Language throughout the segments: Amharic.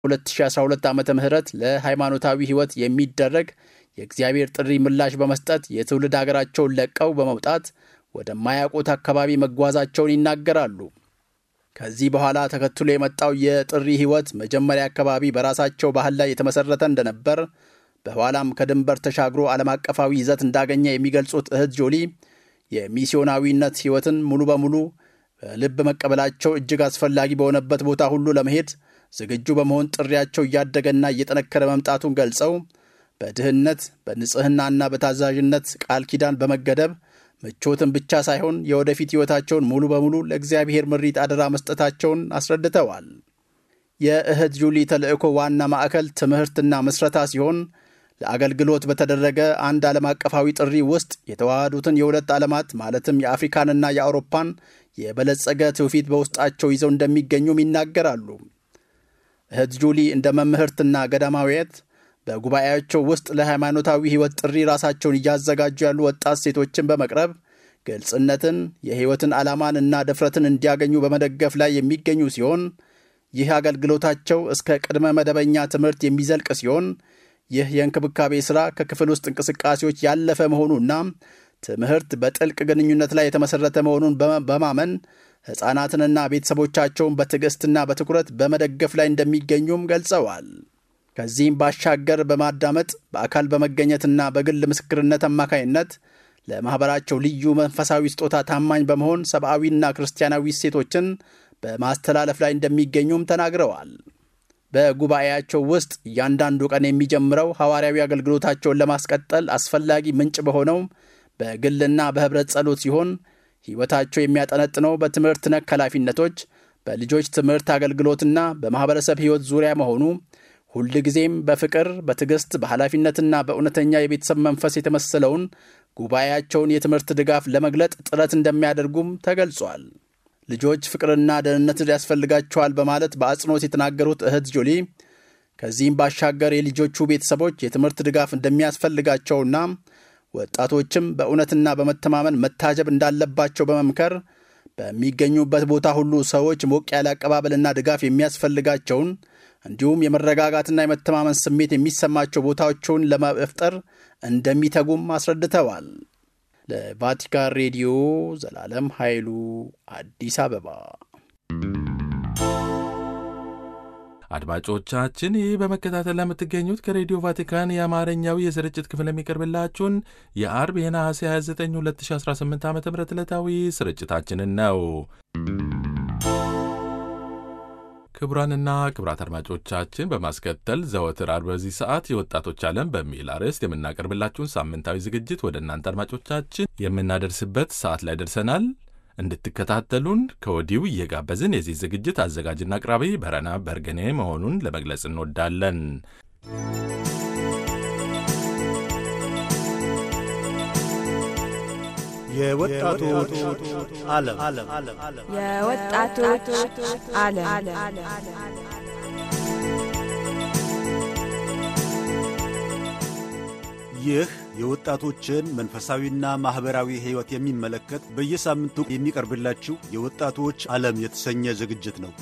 2012 ዓ ም ለሃይማኖታዊ ሕይወት የሚደረግ የእግዚአብሔር ጥሪ ምላሽ በመስጠት የትውልድ አገራቸውን ለቀው በመውጣት ወደማያውቁት አካባቢ መጓዛቸውን ይናገራሉ። ከዚህ በኋላ ተከትሎ የመጣው የጥሪ ሕይወት መጀመሪያ አካባቢ በራሳቸው ባህል ላይ የተመሠረተ እንደነበር፣ በኋላም ከድንበር ተሻግሮ ዓለም አቀፋዊ ይዘት እንዳገኘ የሚገልጹት እህት ጆሊ የሚስዮናዊነት ሕይወትን ሙሉ በሙሉ በልብ መቀበላቸው እጅግ አስፈላጊ በሆነበት ቦታ ሁሉ ለመሄድ ዝግጁ በመሆን ጥሪያቸው እያደገና እየጠነከረ መምጣቱን ገልጸው በድህነት በንጽሕናና በታዛዥነት ቃል ኪዳን በመገደብ ምቾትን ብቻ ሳይሆን የወደፊት ሕይወታቸውን ሙሉ በሙሉ ለእግዚአብሔር ምሪት አደራ መስጠታቸውን አስረድተዋል። የእህት ጁሊ ተልእኮ ዋና ማዕከል ትምህርትና ምስረታ ሲሆን ለአገልግሎት በተደረገ አንድ ዓለም አቀፋዊ ጥሪ ውስጥ የተዋሃዱትን የሁለት ዓለማት ማለትም የአፍሪካንና የአውሮፓን የበለጸገ ትውፊት በውስጣቸው ይዘው እንደሚገኙም ይናገራሉ። እህት ጁሊ እንደ መምህርትና ገዳማዊት በጉባኤያቸው ውስጥ ለሃይማኖታዊ ሕይወት ጥሪ ራሳቸውን እያዘጋጁ ያሉ ወጣት ሴቶችን በመቅረብ ግልጽነትን፣ የሕይወትን ዓላማን እና ድፍረትን እንዲያገኙ በመደገፍ ላይ የሚገኙ ሲሆን ይህ አገልግሎታቸው እስከ ቅድመ መደበኛ ትምህርት የሚዘልቅ ሲሆን ይህ የእንክብካቤ ሥራ ከክፍል ውስጥ እንቅስቃሴዎች ያለፈ መሆኑና ትምህርት በጥልቅ ግንኙነት ላይ የተመሠረተ መሆኑን በማመን ሕፃናትንና ቤተሰቦቻቸውን በትዕግሥትና በትኩረት በመደገፍ ላይ እንደሚገኙም ገልጸዋል። ከዚህም ባሻገር በማዳመጥ በአካል በመገኘትና በግል ምስክርነት አማካይነት ለማኅበራቸው ልዩ መንፈሳዊ ስጦታ ታማኝ በመሆን ሰብአዊና ክርስቲያናዊ እሴቶችን በማስተላለፍ ላይ እንደሚገኙም ተናግረዋል። በጉባኤያቸው ውስጥ እያንዳንዱ ቀን የሚጀምረው ሐዋርያዊ አገልግሎታቸውን ለማስቀጠል አስፈላጊ ምንጭ በሆነው በግልና በኅብረት ጸሎት ሲሆን ሕይወታቸው የሚያጠነጥነው በትምህርት ነክ ኃላፊነቶች፣ በልጆች ትምህርት አገልግሎትና በማኅበረሰብ ሕይወት ዙሪያ መሆኑ ሁልጊዜም በፍቅር በትዕግሥት በኃላፊነትና በእውነተኛ የቤተሰብ መንፈስ የተመሰለውን ጉባኤያቸውን የትምህርት ድጋፍ ለመግለጥ ጥረት እንደሚያደርጉም ተገልጿል። ልጆች ፍቅርና ደህንነት ያስፈልጋቸዋል በማለት በአጽንኦት የተናገሩት እህት ጆሊ ከዚህም ባሻገር የልጆቹ ቤተሰቦች የትምህርት ድጋፍ እንደሚያስፈልጋቸውና ወጣቶችም በእውነትና በመተማመን መታጀብ እንዳለባቸው በመምከር በሚገኙበት ቦታ ሁሉ ሰዎች ሞቅ ያለ አቀባበልና ድጋፍ የሚያስፈልጋቸውን እንዲሁም የመረጋጋትና የመተማመን ስሜት የሚሰማቸው ቦታዎችን ለመፍጠር እንደሚተጉም አስረድተዋል። ለቫቲካን ሬዲዮ ዘላለም ኃይሉ አዲስ አበባ። አድማጮቻችን ይህ በመከታተል ለምትገኙት ከሬዲዮ ቫቲካን የአማርኛው የስርጭት ክፍል የሚቀርብላችሁን የአርብ የነሐሴ 29 2018 ዓ ም ዕለታዊ ስርጭታችንን ነው። ክቡራንና ክቡራት አድማጮቻችን በማስከተል ዘወትር አርብ በዚህ ሰዓት የወጣቶች ዓለም በሚል አርዕስት የምናቀርብላችሁን ሳምንታዊ ዝግጅት ወደ እናንተ አድማጮቻችን የምናደርስበት ሰዓት ላይ ደርሰናል። እንድትከታተሉን ከወዲሁ እየጋበዝን የዚህ ዝግጅት አዘጋጅና አቅራቢ በረና በርገኔ መሆኑን ለመግለጽ እንወዳለን። የወጣቶች ዓለም የወጣቶች ዓለም ይህ የወጣቶችን መንፈሳዊና ማኅበራዊ ሕይወት የሚመለከት በየሳምንቱ የሚቀርብላችሁ የወጣቶች ዓለም የተሰኘ ዝግጅት ነው።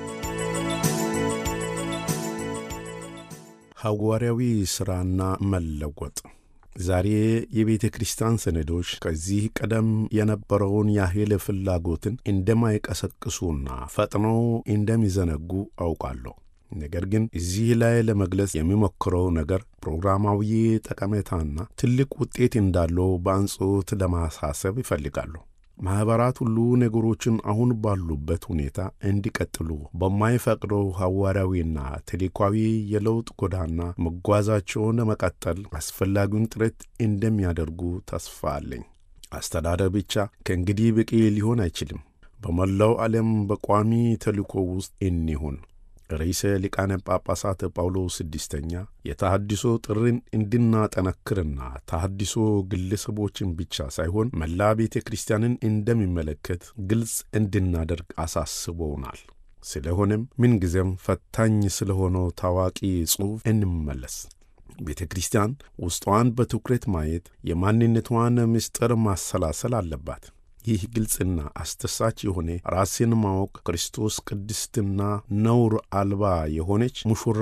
ሐዋርያዊ ሥራና መለወጥ ዛሬ የቤተ ክርስቲያን ሰነዶች ከዚህ ቀደም የነበረውን ያህል ፍላጎትን እንደማይቀሰቅሱና ፈጥነው እንደሚዘነጉ አውቃለሁ። ነገር ግን እዚህ ላይ ለመግለጽ የሚሞክረው ነገር ፕሮግራማዊ ጠቀሜታና ትልቅ ውጤት እንዳለው በአጽንዖት ለማሳሰብ ይፈልጋሉ። ማኅበራት ሁሉ ነገሮችን አሁን ባሉበት ሁኔታ እንዲቀጥሉ በማይፈቅደው ሐዋርያዊና ተልዕኮአዊ የለውጥ ጎዳና መጓዛቸውን ለመቀጠል አስፈላጊውን ጥረት እንደሚያደርጉ ተስፋ አለኝ። አስተዳደር ብቻ ከእንግዲህ በቂ ሊሆን አይችልም። በመላው ዓለም በቋሚ ተልዕኮ ውስጥ እንሁን። ርዕሰ ሊቃነ ጳጳሳት ጳውሎስ ስድስተኛ የተሐድሶ ጥሪን እንድናጠነክርና ተሐድሶ ግለሰቦችን ብቻ ሳይሆን መላ ቤተ ክርስቲያንን እንደሚመለከት ግልጽ እንድናደርግ አሳስበውናል። ስለሆነም ምንጊዜም ፈታኝ ስለሆነው ታዋቂ ጽሑፍ እንመለስ። ቤተ ክርስቲያን ውስጧን በትኩረት ማየት፣ የማንነቷን ምስጢር ማሰላሰል አለባት። ይህ ግልጽና አስደሳች የሆነ ራስን ማወቅ ክርስቶስ ቅድስትና ነውር አልባ የሆነች ሙሽራ